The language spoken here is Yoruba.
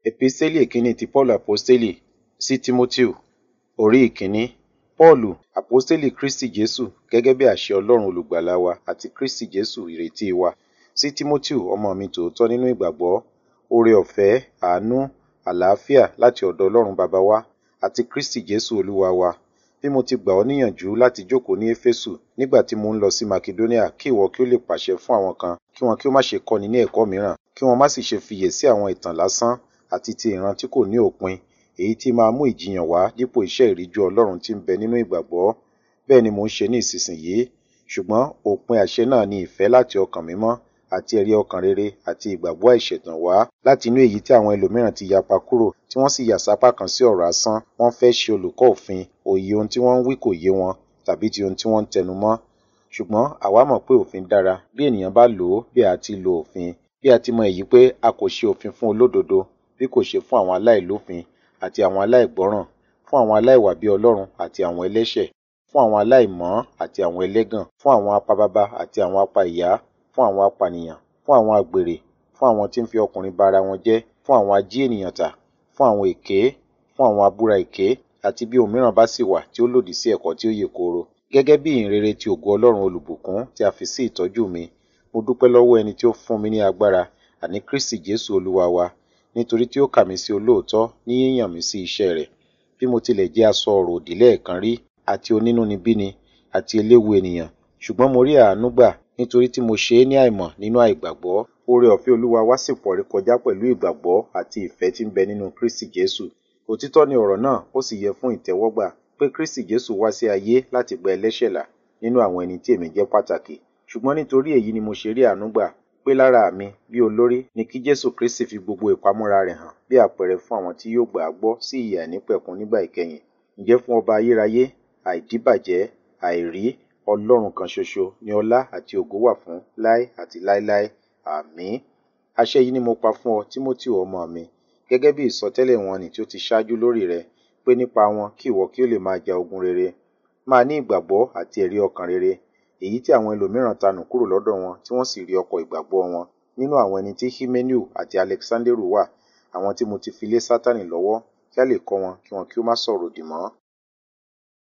Episteli ìkíní ti Paulu Aposteli sí Tímóteo orí ìkíní. Paulu, Aposteli Kristi Jesu gẹ́gẹ́ bí àṣẹ Ọlọ́run olùgbàlà wa àti Kristi Jesu ìrètí wa. Sí Tímóteo ọmọ mi tòótọ́ nínú ìgbàgbọ́, oore ọ̀fẹ́, àánú, àlàáfíà láti ọ̀dọ̀ Ọlọ́run bàbá wa àti Kristi Jesu Olúwa wa. Bí mo ti gbà ọ́ níyànjú láti jókòó ní Éfésù nígbà tí mo ń lọ sí Makedonia kí ìwọ kí ó lè pàṣẹ fún àwọn kan kí wọn kí ó má ṣe kọ́ni ní ẹ̀kọ́ mìíràn, kí wọn má sì ṣe fiyè sí àwọn ìtàn lásán àti ti ìran tí kò ní òpin, èyí tí máa mú ìjiyàn wá dípò iṣẹ́ ìríjú Ọlọ́run tí ń bẹ nínú ìgbàgbọ́. Bẹ́ẹ̀ ni mò ń ṣe ní ìsinsìnyí. Ṣùgbọ́n òpin àṣẹ náà ni ìfẹ́ láti ọkàn mímọ́ àti ẹ̀rí ọkàn rere àti ìgbàgbọ́ àìṣẹ̀tàn wá láti inú èyí tí àwọn ẹlòmíràn ti yapa kúrò tí wọ́n sì yà sápá kan sí ọ̀rọ̀ asán. Wọ́n fẹ́ ṣe olùkọ́ òfin, òye ohun tí wọ́n ń wí kò yé wọn tàbí ti ohun tí wọ́n ń tẹnu mọ́. Ṣùgbọ́n àwa mọ̀ pé òfin dára bí ènìyàn bá lò ó bí a ti lo òfin. Bí a ti mọ èyí pé a kò ṣe òfin fún olódodo bí kò ṣe fún àwọn aláìlófin àti àwọn aláìgbọ́ràn, fún àwọn aláìwà bí Ọlọ́run àti àwọn ẹlẹ́ṣẹ̀, fún àwọn aláìmọ́ àti àwọn ẹlẹ́gàn, fún àwọn apababa àti àwọn apa ìyá, fún àwọn apànìyàn, fún àwọn àgbèrè, fún àwọn tí ń fi ọkùnrin ba ara wọn jẹ́, fún àwọn ají ènìyàn tà, fún àwọn èké, fún àwọn abúra èké àti bí ohun mìíràn bá sì wà tí ó lòdì sí ẹ̀kọ́ tí ó yè kooro. Gẹ́gẹ́ bí ìhìnrere ti ògo Ọlọ́run olùbùkún tí a fi sí ìtọ́jú mi, mo dúpẹ́ lọ́wọ́ ẹni tí ó fún mi ní agbára, àní Kristi Jesu Olúwa wa, nítorí tí ó kà mí sí olóòótọ́ ní yíyàn mí sí iṣẹ́ rẹ̀. Bí mo tilẹ̀ jẹ́ asọ ọ̀rọ̀ òdì lẹ́ẹ̀kan rí àti onínúnibíni àti eléwu ènìyàn, ṣùgbọ́n mo rí àánú gbà nítorí tí mo ṣe é ní àìmọ̀ nínú àìgbàgbọ́. Oore ọ̀fẹ́ Olúwa wá sì pọ̀ rékọjá pẹ̀lú ìgbàgbọ́ àti ìfẹ́ tí ń bẹ nínú Kristi Jesu. Òtítọ́ ni ọ̀rọ̀ náà ó sì yẹ fún ìtẹ́wọ́gbà pé Kristi Jesu wá sí ayé láti gba ẹlẹ́ṣẹ̀ là nínú àwọn ẹni tí èmi jẹ́ pàtàkì. Ṣùgbọ́n nítorí èyí ni mo ṣe rí àánú gbà pé lára mi bí olórí ni kí Jesu Kristi fi gbogbo ìpamọ́ra rẹ̀ hàn bí àpẹẹrẹ fún àwọn tí yóò gbà á gbọ́ sí ìyè àìnípẹ̀kun nígbà ìkẹyìn. Ǹjẹ́ fún ọba ayérayé, àìdíbàjẹ́, àìrí, Ọlọ́run kan ṣoṣo ni ọlá àti ògo wà fún láé àti láéláé. Àmín. Àṣẹ yìí ni mo pa fún ọ, Tímóteo ọmọ mi, gẹ́gẹ́ bí ìsọtẹ́lẹ̀ wọn nì tí ó ti ṣáájú lórí rẹ, pé nípa wọn kí ìwọ kí ó lè máa ja ogun rere. Máa ní ìgbàgbọ́ àti ẹ̀rí ọkàn rere, èyí tí àwọn ẹlòmíràn tanù kúrò lọ́dọ̀ wọn tí wọ́n sì rí ọkọ̀ ìgbàgbọ́ wọn. Nínú àwọn ẹni tí Himeneu àti Alexanderu wà, àwọn tí mo ti fi lé Sátánì lọ́wọ́ kí a lè kọ́ wọn kí wọn kí ó má sọ̀rọ̀ òdì mọ́.